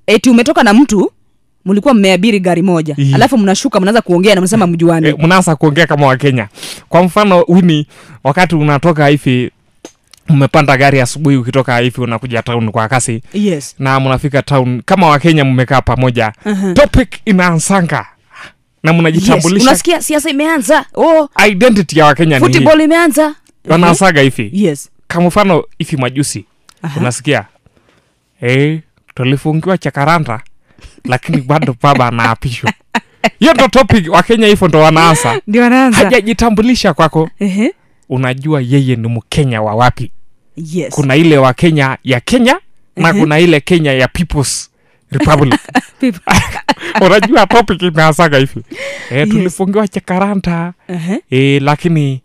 eti umetoka na mtu mlikuwa mmeabiri gari moja Ii. alafu mnashuka mnaanza kuongea na mnasema mjuani e, mnaanza kuongea kama wakenya kwa mfano wini wakati unatoka hivi mmepanda gari asubuhi ukitoka hivi unakuja town kwa kasi yes na mnafika town kama wakenya mmekaa pamoja Mhm. topic inaanzanga na yes. mnajitambulisha unasikia siasa imeanza oh identity ya wakenya ni hii. football imeanza wanasaga hivi yes kama mfano hivi majusi Aha. unasikia eh, tulifungiwa chakaranda lakini bado baba anaapishwa hiyo ndo topic wakenya hivyo ndo wanaanza ndio anaanza hajajitambulisha kwako Ehe. unajua yeye ni mkenya wa wapi yes kuna ile wa kenya ya kenya na Mhm. kuna ile kenya ya peoples republic People- unajua topic imeanzaga hivi e, Yes. tulifungiwa chakaranda Ehe. e, lakini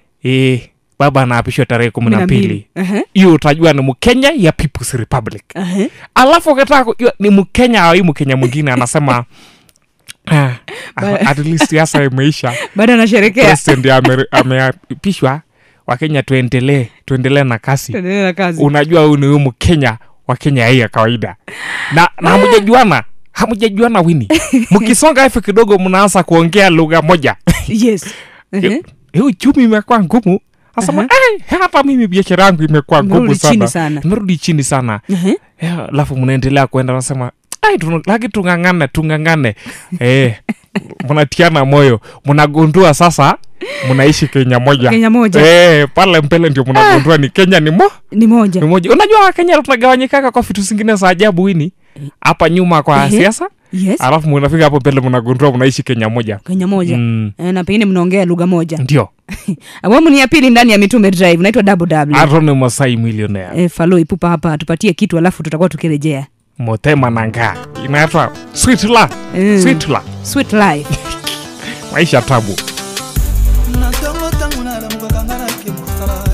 e, baba anaapishwa tarehe kumi na mbili Ehe. hiyo utajua ni mkenya ya peoples republic Ehe. alafu ukitaka kujua ni mkenya au hii mkenya mwingine anasema "Ah, Ba- at least siasa imeisha bado anasherekea president ame- ameapishwa wakenya tuendelee tuendelee na kasi Tuendelee na kazi unajua huyu ni huyu mkenya wa kenya hii ya kawaida na, na hamujajuana hamujajuana wini mkisonga hivi kidogo mnaanza kuongea lugha moja yes Ehe. hii uchumi imekuwa ngumu asema "Eh, hata mimi biashara yangu imekuwa ngumu Imerudi chini sana sana. imerudi chini sana Ehe. Eh, alafu mnaendelea kwenda nasema "Ai, tuna- laki tung'ang'ane tung'ang'ane eh, mnatiana moyo mnagundua sasa mnaishi kenya moja Kenya moja. eh, pale mbele ndio mnagundua ni kenya ni mo ni moja ni moja unajua wakenya tunagawanyikaka kwa vitu zingine za ajabu hini hapa nyuma kwa Ehe. siasa yes alafu mnafika hapo mbele mnagundua mnaishi kenya moja kenya moja Mm, Eh, na pengine mnaongea lugha moja ndio awamu ni ya pili ndani ya mitume drive naitwa double w arone masai millionaire e, falo ipupa hapa tupatie kitu alafu tutakuwa tukirejea motema nanga inaitwa sweet la Mm. sweet la sweet life maisha tabu na ntongo ntango nalamukaka nga nake mosala